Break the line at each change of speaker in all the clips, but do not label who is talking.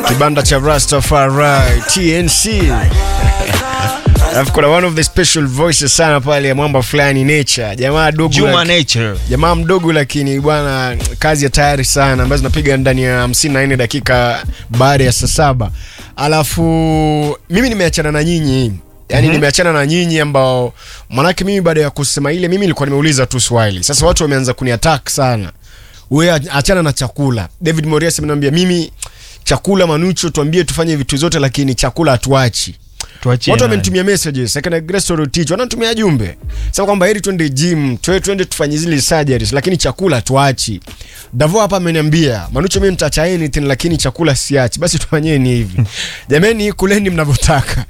kibanda cha Rastafari TNC. Alafu kuna one of the special voices sana pale ya mwamba fulani Nature, jamaa dogo
Juma
laki-
Nature.
jamaa mdogo lakini bwana kazi ya tayari sana ambazo zinapiga ndani ya 54 dakika baada ya saa saba alafu mimi nimeachana na nyinyi yaani nimeachana na nyinyi ambao manake mimi baada ya kusema ile mimi nilikuwa nimeuliza tu swali sasa watu wameanza kuniattack sana we achana na chakula david morias ameniambia mimi chakula manucho tuambie tufanye vitu zote lakini chakula hatuachi
Tuachie
watu
nani?
wamenitumia messages akina Grace Rotich wananitumia jumbe sasa kwamba heri twende gym twe twende tufanye zile surgeries lakini chakula tuachi Davo hapa ameniambia Manucho mimi nitaacha anything lakini chakula siachi basi tufanyeni hivi jameni kuleni mnavyotaka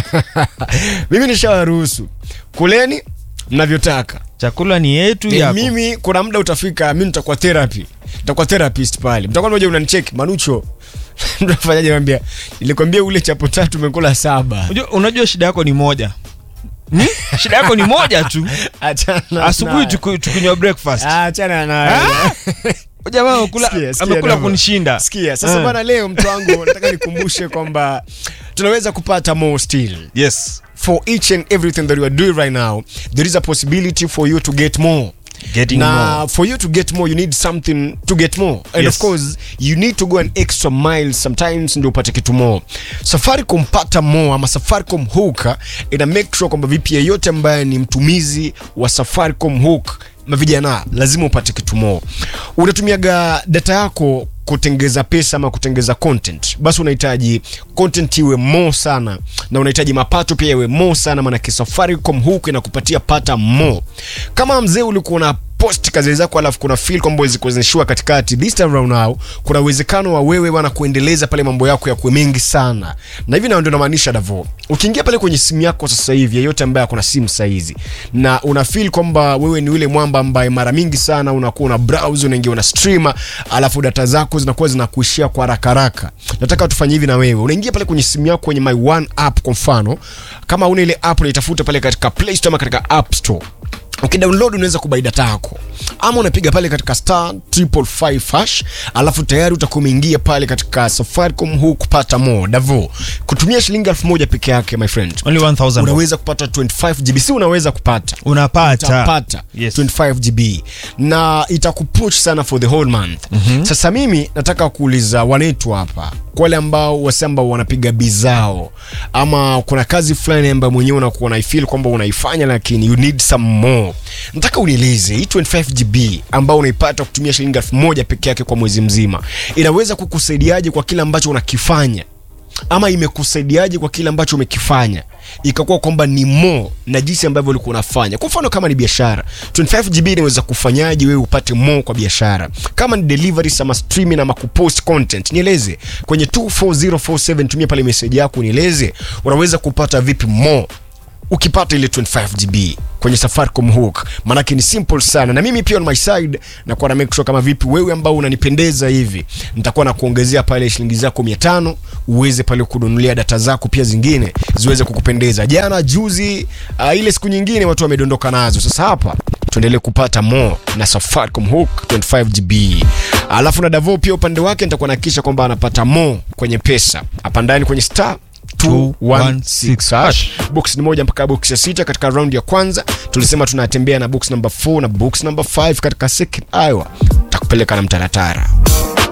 mimi nishawaruhusu kuleni mnavyotaka
Chakula ni yetu
Eh,
yako.
mimi kuna muda utafika mimi nitakuwa therapy nitakuwa therapist pale mtakuwa mmoja unanicheck Manucho mtafanyaje mwambia nilikwambia ule chapo tatu umekula saba
Unajua, unajua shida yako ni moja. Hmm? shida yako ni moja tu.
Achana
Asubuhi
nayo.
tuku- tukinywa breakfast.
achana nayo.
Ah! Jamaa amekula
Sikia, sikia
amekula
Davo.
kunishinda.
Sikia, sasa
Ah.
bana leo mtu wangu nataka nikumbushe kwamba tunaweza kupata more still
Yes.
for each and everything that you are doing right now there is a possibility for you to get more
Getting
na
more.
for you to get more you need something to get more and
Yes.
of course you need to go an extra mile sometimes ndio upate kitu more safaricom pata more ama safaricom hook ina make sure kwamba vipi yeyote ambaye ni mtumizi wa safaricom hook mavijana lazima upate kitu more unatumiaga data yako kutengeza pesa ama kutengeza content basi unahitaji content iwe more sana na unahitaji mapato pia iwe more sana maanake safaricom huku inakupatia pata more kama mzee ulikuwa una post kazi zako alafu kuna feel kwamba ziko zinashua katikati this time round now kuna uwezekano wa wewe bana kuendeleza pale mambo yako ya kuwe mengi sana na hivi na ndio namaanisha davo ukiingia pale kwenye simu yako sasa hivi yeyote ambaye akona simu saizi na una feel kwamba wewe ni yule mwamba ambaye mara mingi sana unakuwa una browse unaingia una streamer alafu data zako zinakuwa zinakuishia kwa haraka haraka nataka tufanye hivi na wewe unaingia pale kwenye simu yako kwenye my one app kwa mfano kama una ile app unaitafuta pale katika play store ama katika app store ukidownload unaweza kubai data yako ama unapiga pale katika star triple five hash alafu tayari utakuwa umeingia pale katika safaricom huu kupata more davo kutumia shilingi elfu moja peke yake my friend
Only 1000.
unaweza kupata 25 gb si unaweza kupata
Unapata.
utapata
Yes.
25 gb na itakupush sana for the whole month mm-hmm. sasa mimi nataka kuuliza wanetu hapa kwa wale ambao wase ambao wanapiga bizao ama kuna kazi fulani ambayo mwenyewe unakuwa unaifeel kwamba unaifanya lakini you need some more nataka unieleze hii 25 gb ambao unaipata kutumia shilingi elfu moja peke yake kwa mwezi mzima inaweza kukusaidiaje kwa kile ambacho unakifanya ama imekusaidiaje kwa kile ambacho umekifanya ikakuwa kwamba ni mo na jinsi ambavyo ulikuwa unafanya kwa mfano kama ni biashara 25 gb inaweza kufanyaje wewe upate mo kwa biashara kama ni delivery ama streaming ama kupost content nieleze kwenye 24047 tumia pale message yako nieleze unaweza kupata vipi mo ukipata ile 25 gb kwenye safaricom hook manake ni simple sana na mimi pia on my side nakuwa na make sure kama vipi wewe ambao unanipendeza hivi nitakuwa na kuongezea pale shilingi zako 500 uweze pale kununulia data zako pia zingine ziweze kukupendeza jana juzi uh, ile siku nyingine watu wamedondoka nazo sasa hapa tuendelee kupata more na safaricom hook 25 gb alafu na davo pia upande wake nitakuwa nahakikisha kwamba anapata more kwenye pesa hapa ndani kwenye star 216 hash. box ni moja mpaka box ya sita katika round ya kwanza tulisema tunatembea na box number 4 na box number 5 katika second hour takupeleka na mtaratara